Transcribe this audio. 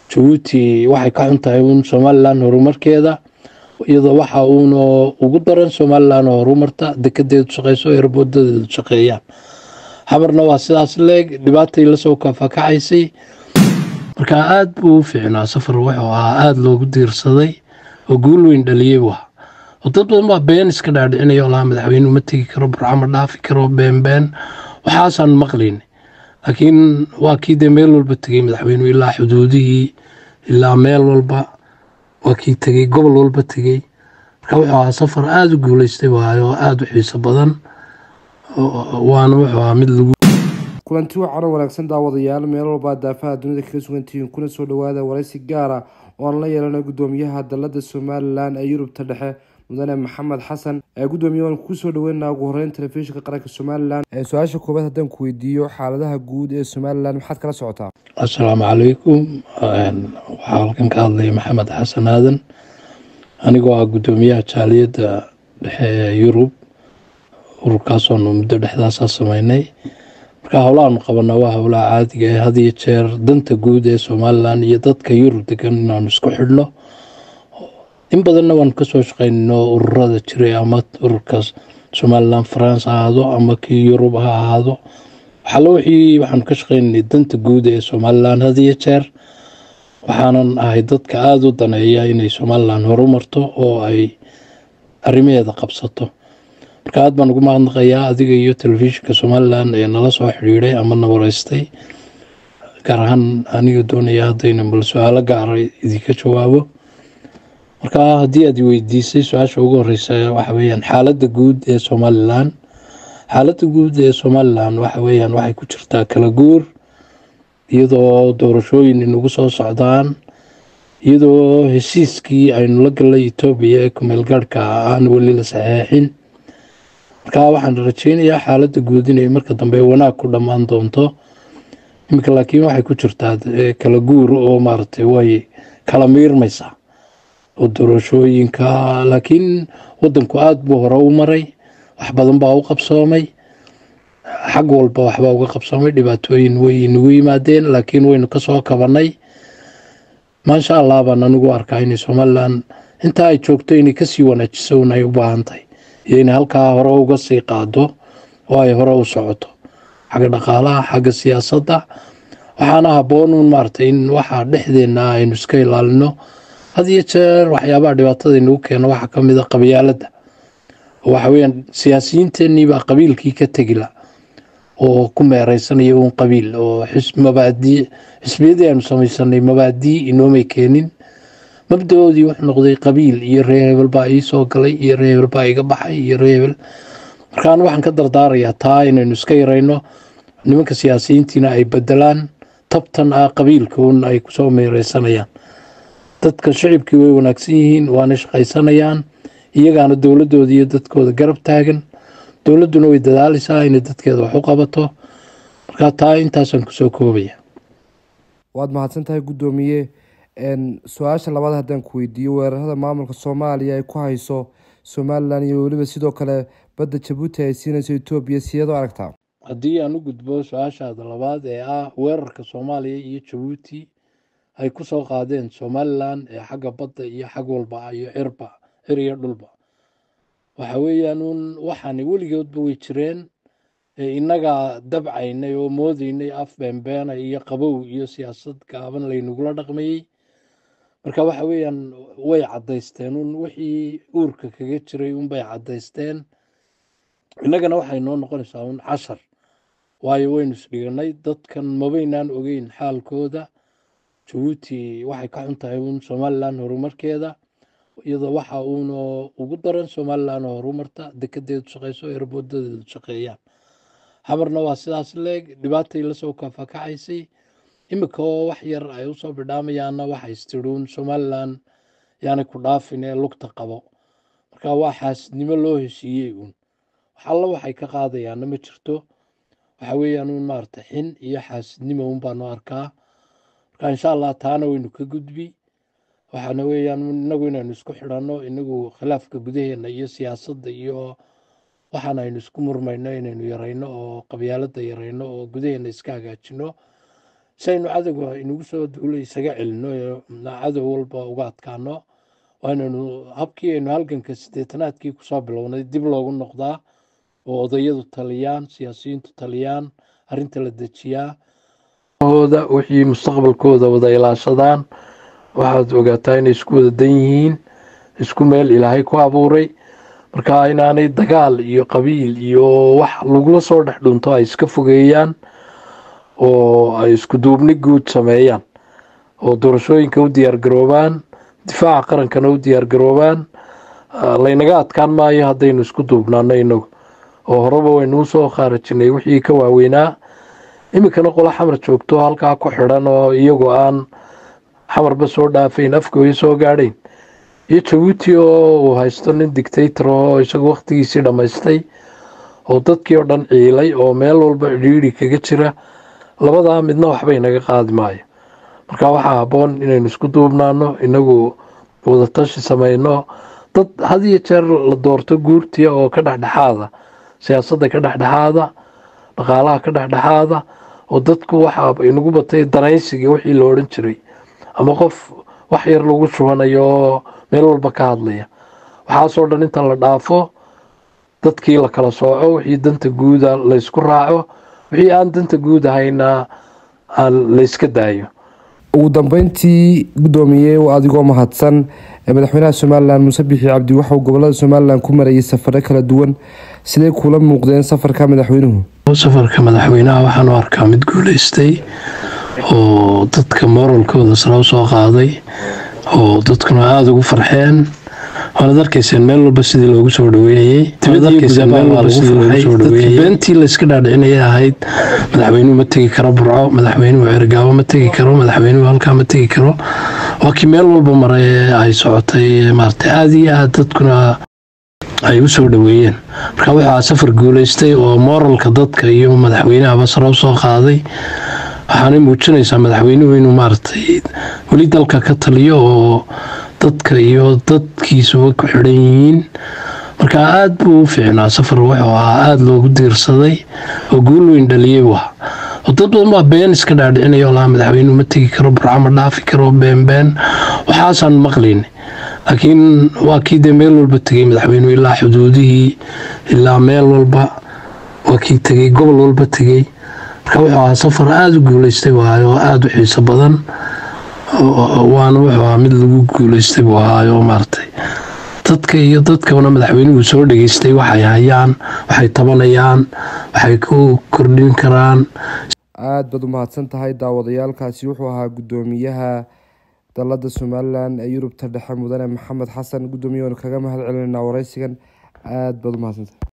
jabuuti waxay ka xun tahay uun somalilan horumarkeeda iyadoo waxa uuna ugu daran somalilan oo horumarta dekedeedu shaqeyso erboodadeedu shaqeeyaan xamarna waa sidaas leeg dhibaatay lasoo kafakacaysay marka aada buu u fiicnaa safar wuxuu ahaa aada loogu diirsaday oo guul weyn dhaliyey waa oo dad badan baa been iska dhaadhicinaya oo lahaa madaxweynuhu ma tegi karo burca ma dhaafi karo been been waxaasaan maqlayn laakiin waa kii dee meel walba tegey madaxweynuhu ilaa xuduudihii ilaa meel walba waa kii tegey gobol walba tegey marka wuxuu ahaa safar aada u guuleystay waayo oo aada u xiiso badan waana wuxuu ahaa mid lagu kulanti wacan oo wanaagsan daawadayaal meel walbaa daafaha dunida kaga sugantihiin kuna soo dhawaada waraysi gaara oo aan la yeelana gudoomiyaha dalada somalilan ee yurubta dhexe mudane maxamed xasan ee gudoomiye waan kugu soo dhaweynaa ugu horeyn telefishinka qaranka somalilan su-aasha koobaad haddaan ku weydiiyo xaaladaha guud ee somalilan maxaad kala socotaa assalaamu calaykum waxaa halkan ka hadlaya maxamed xasan aadan anigoo ah gudoomiyaha jaaliyadda dhexe ee yurub ururkaasoonu muddo dhexdaasaa sameynay marka howlahaanu qabanaa waa howlaha caadiga ee had iyo jeer danta guud ee somalilan iyo dadka yurub degan inaanu isku xidhno in badanna waanu kasoo shaqeynno ururada jiray ama ururka somalilan france ha ahaado ama kii yurub ha ahaado waxaala wixii waxaanu ka shaqeynay danta guud ee somalilan had iyo jeer waxaanan ahay dadka aada u daneeya inay somalilan horumarto oo ay arrimaheeda qabsato marka aad baan ugu mahadnaqayaa adiga iyo telefishinka somalilan ee nala soo xidhiiday ama na wareystay gaar ahaan aniga doonaya haddayna bal su-aalo gaara idinka jawaabo marka haddii aad weydiisay su-aasha ugu horeysa waxa weyaan xaaladda guud ee somalilan xaaladda guud ee somalilan waxa weyaan waxay ku jirtaa kala guur iyadoo doorashooyin inagu soo socdaan iyadoo heshiiskii aynu la galnay etoobiya ee kumeel gaarhka aan weli la saxeexin marka waxaan rajeynayaa xaaladda guud inay marka dambe wanaag ku dhammaan doonto iminka laakiin waxay ku jirtaa kala guur oo maaragtay way kala miirmaysaa oo doorashooyinka laakiin wadanku aada buu hore u maray wax badan baa u qabsoomay xag walba waxbaa uga qabsoomay dhibaatooyin way nagu yimaadeen laakiin waynu kasoo kabanay maasha allah baan anigu arkaa inay somalilan intaa ay joogto inay kasii wanaajiso un ay u baahan tahay iyo inay halkaa hore uga sii qaado oo ay hore u socoto xagga dhaqaalaha xagga siyaasadda waxaana habboon un maaragtay in waxaa dhexdeena aynu iska ilaalino had iyo jeer waxyaabaha dhibaatada inagu keeno waxaa ka mid a qabyaaladda oo waxa weyaan siyaasiyiinteenii baa qabiilkii ka tegila oo ku meereysanaya uun qabiil oo mabaadii xisbiyadii aynu samaysanay mabaadii inoomay keenin mabdaoodii wuxuu noqday qabiil iyo ree hebel baa ii soo galay iyo ree hebel baa iga baxay iyo ree hebel markaan waxaan ka dardaarayaa taa inaynu iska yarayno nimanka siyaasiyiintiina ay bedelaan tabtan ah qabiilka un ay kusoo meereysanayaan dadka shicibkii way wanaagsan yihiin waana shaqaysanayaan iyagaana dowladooda iyo dadkooda garab taagan dowladduna way dadaalaysaa inay dadkeeda wax u qabato marka taa intaasaan kusoo koobaya waad mahadsan tahay guddoomiye su-aasha labaad haddaan ku weydiiyo weerarada maamulka soomaaliya ay ku hayso somalilan iyo weliba sidoo kale badda jabuuti ay siinayso etoobiya sideed u aragtaa haddii aan u gudbo su-aashaada labaad ee ah weerarka soomaaliya iyo jabuuti ay ku soo qaadeen somalilan ee xagga badda iyo xag walba iyo cirba cir iyo dhulba waxa weeyaan uun waxaani weligoodba way jireen innagaa dabcaynay oo moodaynay af beenbeena iyo qabow iyo siyaasad gaaban laynagula dhaqmayey marka waxa weeyaan way caddaysteen un wixii uurka kaga jiray unbay caddaysteen innagana waxay noo noqonaysaa un cashar waayo waynu isdhiganay dadkan mabaynaan ogeyn xaalkooda jabuuti waxay ka xun tahay uun somalilan horumarkeeda iyadoo waxa uuna ugu daran somalilan oo horumarta dekedeedu shaqeyso erboodadeedu shaqeeyaan xamarna waa sidaas leeg dhibaatay lasoo kafakacaysay iminka oo wax yar ay usoo bidhaamayaanna waxay istiruun somalilan yaanay ku dhaafin ee lugta qabo marka waa xaasidnimo loo heshiiyey uun waxalla waxay ka qaadayaanna ma jirto waxa weeyaan uun maarata xin iyo xaasidnimo un baanu arkaa marka insha allah taana waynu ka gudbi waxaana weeyaan inagu inaynu isku xidhanno inagu khilaafka gudaheena iyo siyaasadda iyo waxaan aynu isku murmayno inaynu yarayno oo qabyaaladda yarayno oo gudaheena iska hagaajino si aynu cadowga inagu soo duulo isaga celino cadow walba uga adkaano waanaynu habkii aynu halganka siddeetanaadkii kusoo bilownay dib loogu noqdaa oo odayadu taliyaan siyaasiyiintu taliyaan arrinta la dejiyaa hooda wixii mustaqbalkooda wada ilaashadaan waxaad ogaataa inay isku wada dan yihiin isku meel ilaahay ku abuuray marka inaanay dagaal iyo qabiil iyo wax lagula soo dhex dhunto ay iska fogeeyaan oo ay isku duubni guud sameeyaan oo doorashooyinka u diyaargaroobaan difaaca qarankana u diyaargaroobaan laynaga adkaan maayo haddaynu isku duubnaano inagu oo horeba waynuu soo khaarajinay wixii ka waaweynaa iminkana qola xamar joogto halkaa ku xidhan oo iyagoo aan xamarba soo dhaafayn afkooya soo gaadhayn iyo jabuuti oo uu haysto nin dictator oo isagu wakhtigiisii dhammaystay oo dadkii oo dhan ciilay oo meel walba cidhiidhi kaga jira labadaa midna waxbay naga qaadi maayo marka waxaa habboon inaynu isku duubnaano inagu wadatashi samayno dad had iyo jeer la doorto guurtiya oo ka dhexdhexaada siyaasadda ka dhexdhexaada dhaqaalaha ka dhexdhexaada oo dadku waxa inagu batay danaysiga wixii la odhan jiray ama qof wax yar lagu shubanayo oo meel walba ka hadlaya waxaasoo dhan inta la dhaafo dadkii la kala sooco wixii danta guuda laysku raaco wixii aan danta guud ahayna aan layska daayo ugu dambeyntii guddoomiye adigoo mahadsan madaxweynaha somalilan muuse bixi cabdi waxauu gobolada somalilan ku marayay safaro kala duwan siday kula muuqdeen safarka madaxweynuhu safarka madaxweynaha waxaan u arkaa mid guuleystay oo dadka moralkooda sare u soo qaaday oo dadkuna aada ugu farxeen waanad arkayseen meel walba sidii loogu soo dhaweeyey beentii layska dhaadhicinaya ahayd madaxweynuhu ma tegi karo burco madaxweynuhu cergaabo ma tegi karo madaxweynuhu halkaa ma tegi karo waa kii meel walba maray ee ay socotay maarata aada iyo aad dadkuna ay u soo dhaweeyeen marka wuxuu safar guuleystay oo moralka dadka iyo madaxweynahaba sare u soo qaaday waxaanay muujinaysaa madaxweynuhu inuu maaragtay weli dalka ka taliyo oo dadka iyo dadkiisuba ku xidhan yihiin marka aada buu u fiicnaa safar wuxuu ahaa aada loogu diirsaday oo guul weyn dhaliyey bu ahaa oo dad badan baa been iska dhaadhicinaya oo lahaa madaxweynuhu ma tegi karo burca ma dhaafi karo been been waxaasaan maqlayna laakiin waa kii dee meel walba tegey madaxweynuhu ilaa xuduudihii ilaa meel walba waa kii tegey gobol walba tegey marka wuxuu ahaa safar aada u guuleystay waayo oo aada u xiiso badan waana wuxuu ahaa mid lagu guuleystay buu ahaayo maaragtay dadka iyo dadkana madaxweynuhu soo dhageystay waxay hayaan waxay tabanayaan waxay ku kordhin karaan aada baad u mahadsan tahay daawadayaalkaasi wuxuu ahaa guddoomiyaha dalada somalilan ee yurubta dhexe mudane maxamed xasan guddoomiye waanu kaga mahad celinayna wareysigan aada baad u mahadsantahay